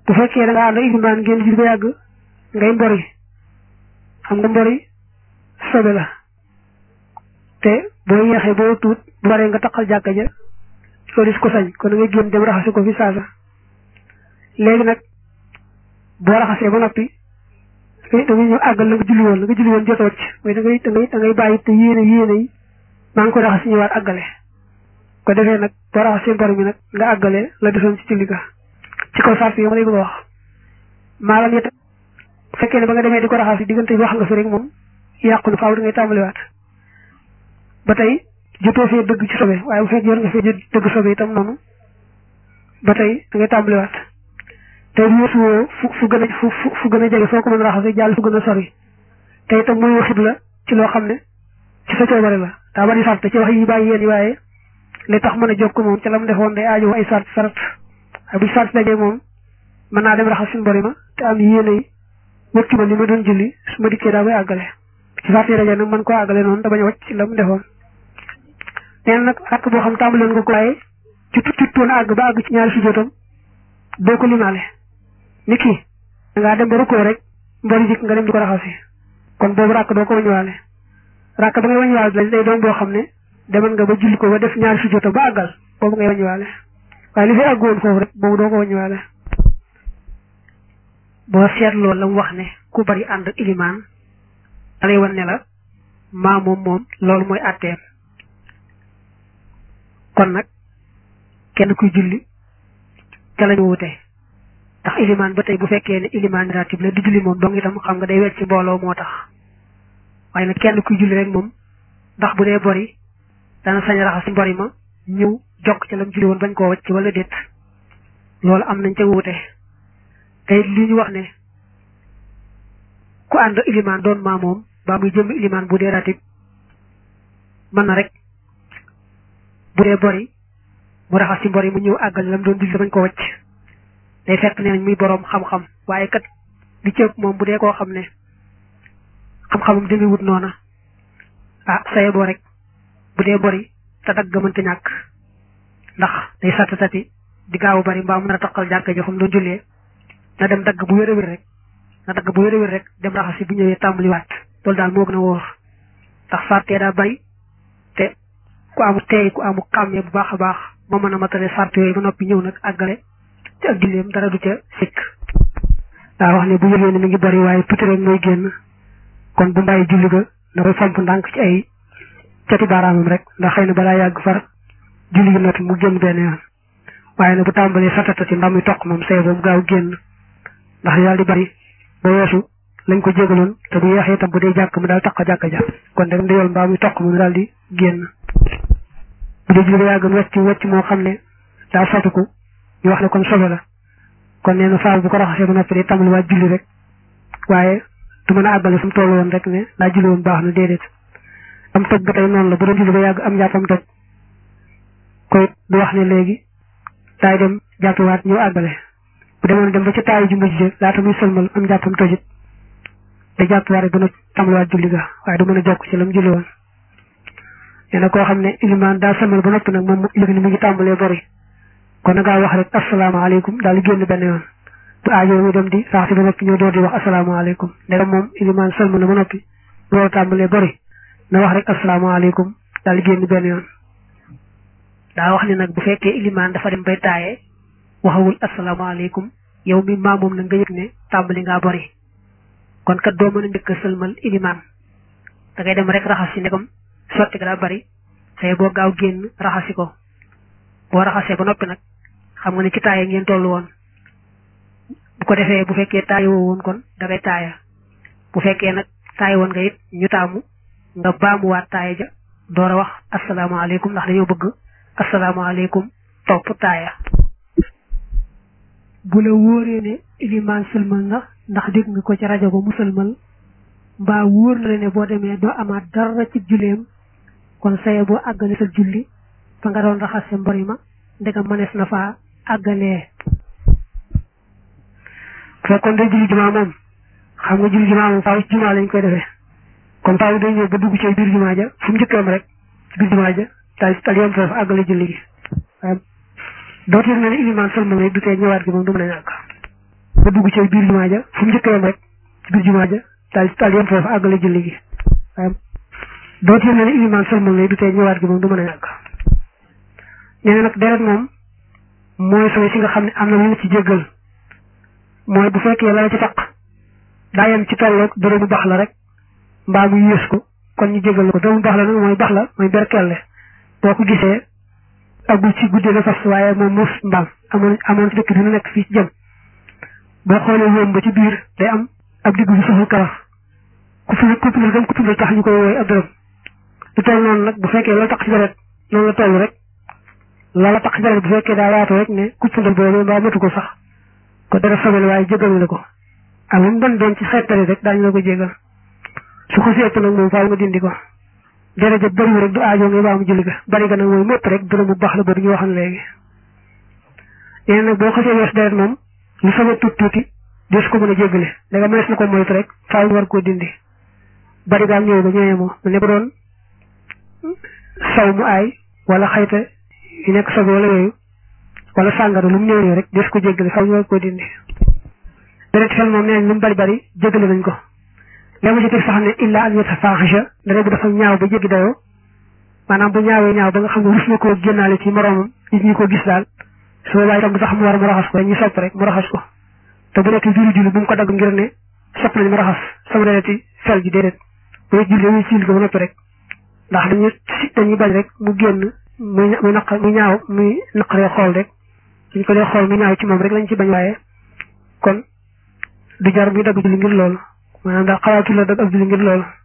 bu fekkee da nga ànd ak ilimaan ngeen julli ba yàgg ngay mbori xam nga mbori sobe la te boo yeexee boo tuut bu baree nga taqal jàkka ja loolu is ko sañ kon da ngay génn dem raxasi ko fi saasa léegi nag boo raxasee ba noppi da ngay ñëw àggal la nga julli woon la nga julli woon jot a wàcc mooy da ngay da ngay da ngay bàyyi te yéene yéene yi maa ngi ko raxas ñëwaat àggale ko defee nag boo raxasee mbor mi nag nga àggale la desoon ci julli ga ci kaw sart yi ma lay bëgg a wax maalam yet bu fekkee ne ba nga demee di ko raxas yi diggante bi wax nga fi rek moom yàqu na faaw da ngay tàmbaliwaat ba tey jotoo fee dëgg ci sobe waaye bu fekkee yor nga fee dëgg sobe itam noonu ba tey da ngay tàmbaliwaat tey weesu woo fu fu gën a fu fu gën a jege foo ko mën a raxasee jàll fu gën a sori te itam muy waxit la ci loo xam ne ci sa coobare la daa bari sart ci wax yi bàyyi yéen yi waaye li tax mën a jokk moom ca la mu defoon day aajo ay sart sarat waaye bu sart dajee moom mën naa dem raxas suñu bori ma te am yéene yi wëccu ma li ma doon julli su ma dikkee daa koy àggale ci sart yi dajee nag mën koo àggale noonu te bañ a wàcc ci la mu defoon nee na nag àkk boo xam tàmbaloon nga ko waaye ci tuttoon àgg ba àgg ci ñaari sujjóotam doo ko limaale ni kii da ngaa dem ba rukkoo rek mbori jikk nga dem di ko raxasi kon boobu ràkk doo ko wañuwaale ràkk ba ngay wañuwaale lañ day doon boo xam ne demal nga ba julli ko ba def ñaari sujjóotam ba àggal boobu ngay wañuwaale waaye li fi àggoon foofu rek boobu doo ko wañuwaale boo seetloo la mu wax ne ku bari ànd ak ilimaan da lay wan ne la maa moom moom loolu mooy àtteem kon nag kenn kuy julli ca lañu wute ndax ilimaan ba tey bu fekkee ne ilimaan ratib la di julli moom dong itam xam nga day wecc ci mbooloo moo tax waaye nag kenn kuy julli rek moom ndax bu dee bori dana sañ raxas mbori ma ñëw jokk ca lam julli woon bañ koo wacc wala déet loolu am nañ ca wuute te li ñu wax ne ku ànd ilimaan doon maa moom ba muy jëm ilimaan bu dee ratib mën na rek bu dee bori mu raxas ci mbori mu ñëw àggal lam doon julli bañ ko wacc day fekk ne nañ muy boroom xam-xam waaye kat li ci ëpp moom bu dee koo xam ne xam-xamam demi wut noona ah saye boo rek bu dee bori te dagg mënta ñàkk ndax day satti satti di gaawu bari mbaa mën a taqal jàkka ji xam doon jullee na dem dagg bu wér a wér rek na dagg bu wér a wér rek dem raxasi bu ñëwee tàmbaliwaat loolu daal moo gën a wóor ndax sartee daa bari te ku amu teey ku amu xàmmee bu baax a baax moo mën a matale sart yooyu ba noppi ñëw nag àggale te ak julleem dara du ca sikk daa wax ne bu yëgee ne mi ngi bari waaye tuuti rek mooy génn kon bu mbàyyi julli ga da koy fomp ndànk ci ay cati baaraamam rek ndax xëy na balaa yàgg far julli gi noppi mu génn benn yoon waaye nag bu tàmbalee satata ci ndam yi toq moom say boobu gaaw génn ndax daal di bari ba weesu lañ ko jégaloon te bu yeexee itam bu dee jàkk mu daal taq jàkk ja kon rek ndiyool mbaa muy toq mu daal di génn bu dee julli ba yàgg mu wecc wecc moo xam ne daa satiku ñu wax ne kon sobe la kon nee na faaw bu ko raxasee ba noppi day tàmbali waa julli rek waaye du mën a àggale fu mu toll woon rek ne daa julli woon baax na déedéet am toj ba tey noonu la bu doon julli ba yàgg am jàppam toj koy du wax ne léegi daay dem jàppiwaat ñëw àggale bu demoon dem ba ca taayu ju mujj laata muy sëlmal am jàppam tojit da jàppiwaat rek ba na tàmbaliwaat julli ga waaye du mën a jokk ci la mu julli woon nee na koo xam ne ilimaan daa sëlmal ba noppi nag moom mu yëg ni mu ngi tàmbalee bori kon na ngaa wax rek asalaamaaleykum daal di génn benn yoon bu aajo mu dem di sax si ba noppi ñëw door di wax asalaamaaleykum ndegam moom ilimaan sëlmal na ba noppi loolu tàmbalee bori na wax rek asalaamaaleykum daal di génn benn yoon daa wax ne nag bu fekkee ilimaan dafa dem bay taaye waxawul asalaamaaleykum yow mi maamoom nag nga yëg ne tàmbali ngaa bori kon kat doo mën a njëkk a sëlmal ilimaan da ngay dem rek raxas si ndegam sotti ga daa bari say boo gaaw génn raxasi ko boo raxasee ba noppi nag xam nga ne ci taaye ngeen toll woon bu ko defee bu fekkee taaye woo woon kon da ngay taaya bu fekkee nag taaye woon nga it ñu taamu nga baamuwaat taaye ja door a wax asalaamaaleykum ndax dañoo bëgg asalaamaaleykum topp taaya bu la wóoree ne ilimaan sëlmal na ndax dégg nga ko ci rajo ba mu sëlmal mbaa wóor na la ne boo demee doo amaat dara ci julleem kon saye boo àggale sa julli fa nga doon raxas sa mbori ma ndegam mënees na faa àggalee fekkoon day julli jumaa moom xam nga julli jumaa moom faaw ci jumaa lañ koy defee kon faaw day ñëw ba dugg ci biir jumaa ja fu mu njëkkeem rek ci biir jumaa ja daal daal yem foofu àggale julli gi waaye dootul na ne ilimaan sëlmal rek du tee ñëwaat gi moom du mën a ñàkk ba dugg ci biir jumaa ja fu mu njëkk yam rek ci biir jumaa ja daal daal yem foofu àggale julli gi waaye doo ci ne ne ilimaan sëlmal lay du tey ñëwaat gi moom du mën a ñàkk ñene nag deret moom mooy sobe si nga xam ne am na lu ñu ci jéggal mooy bu fekkee la la ci taq daa yem ci tolloog dërëmu bax la rek mbaa mu yées ko kon ñu jéggal ko dërëmu bax la nag mooy bax la mooy berkelle boo ko gisee agul ci guddee la fas waaye moom muus mbaam amoon amoon ci dëkk dina nekk fii ci jëm boo xoolee wóom ba ci biir day am ab diggu bu soxul kawar ku fi ku fi gëm ku fi tax ñu koy wooy ab dërëm lu toll noonu nag bu fekkee la tax ci deret noonu la toll rek la la tax ci deret bu fekkee daa yaatu rek ne ku fundal boobu mbaa matu ko sax ko dara sobel waaye jégal la ko ak lu mu doon doon ci xeetali rek daañu la ko jégal su ko seet nag moom faaw nga dindi ko deret ja bëriwu rek du aajo ngay baa mu julli ga bari ga nag mooy mépp rek dërëm bu baax la boobu ñu waxoon léegi yéen nag boo xasee wees deret moom lu sobe tuuti tuuti des ko mën a jéggale da nga mënees na ko moytu rek faaw war koo dindi bari gaam ñëw ba ñëwee moo mu ne ko doon saw mu aay wala xayta yu nekk sobe wala yooyu wala sàngara lu mu néew rek des ko jéggale faaw ñu war koo dindi deret xel moom nee nañ lu mu bari bari jéggale nañ ko léegi ci teg sax ne illa an yatafahisha dara bu dafa ñaaw ba jéggi dayoo maanaam bu ñaawee ñaaw ba nga xam ne rus na koo génnaale ci moroomam nit ñi ko gis daal su boobaa itam du tax mu war mu raxas ko dañuy sopp rek mu raxas ko te bu nekk julli julli bu mu ko dagg ngir ne sopp nañ mu raxas sama dereti fel ji déedéet bu julli dañuy julli ko ba noppi rek ndax dañuy dañuy bañ rek mu génn muy muy naq muy ñaaw muy naqaree xool rek suñ ko dee xool muy ñaaw ci moom rek lañ ci bañ waaye kon du jar muy dagg julli ngir loolu maanaam daal xalaatu la dagg ab julli ngir loolu